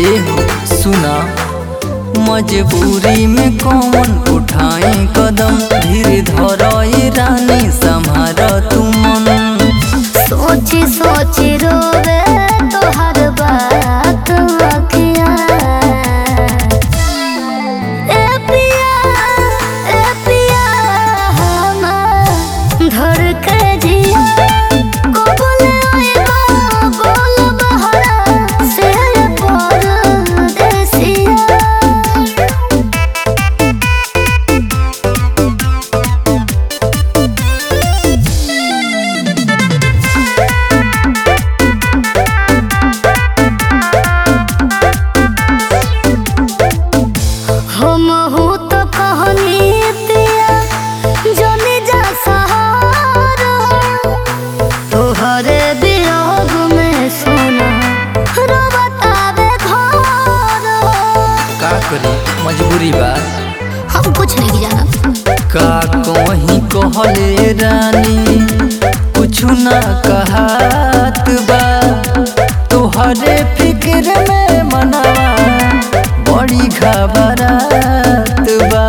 एहो सुना मजबूरी में कौन उठाए कदम धीरे धरई रानी संभार तू मन सोची सोची रोवे तोहर बात अखिया ए पिया ए पिया हमार धर के जिया को बोले आइबा बोल बहरा से परदेसिया हम हो तो कहनी पिया जने जा सहारा तोहरे वियोग में सोना रोबतावे घर का करी मजबूरी बा हम कुछ नहीं जाना का कहीं कहले रानी कुछ ना कहत बा तोहरे फिक्र में मनवा बड़ी घबरात बा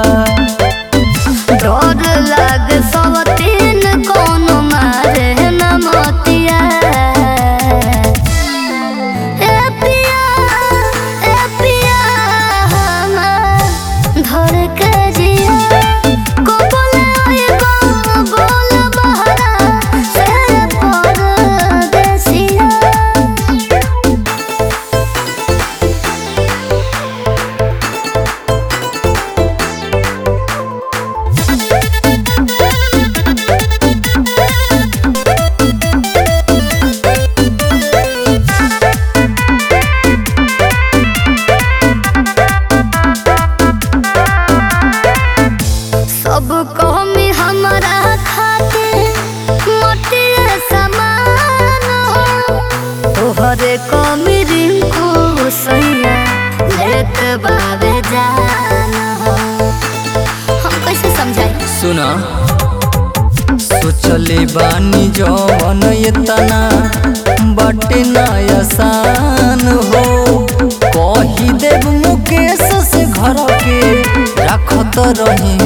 डर लाग सब तीन कोनो मारे न मोतिया ए पिया ए पिया हमार धर के जिया को बोले आइबा बोल बहरा से परदेसिया सब कमी हमरा खाते मोटिए समान हो तोहरे कमी रिंकू सैया लेत बाबे जान हो हम कैसे समझाई सुना सोचले बानी जवन इतना बटे ना आसान हो कही देव मुकेश से घर के रखत रही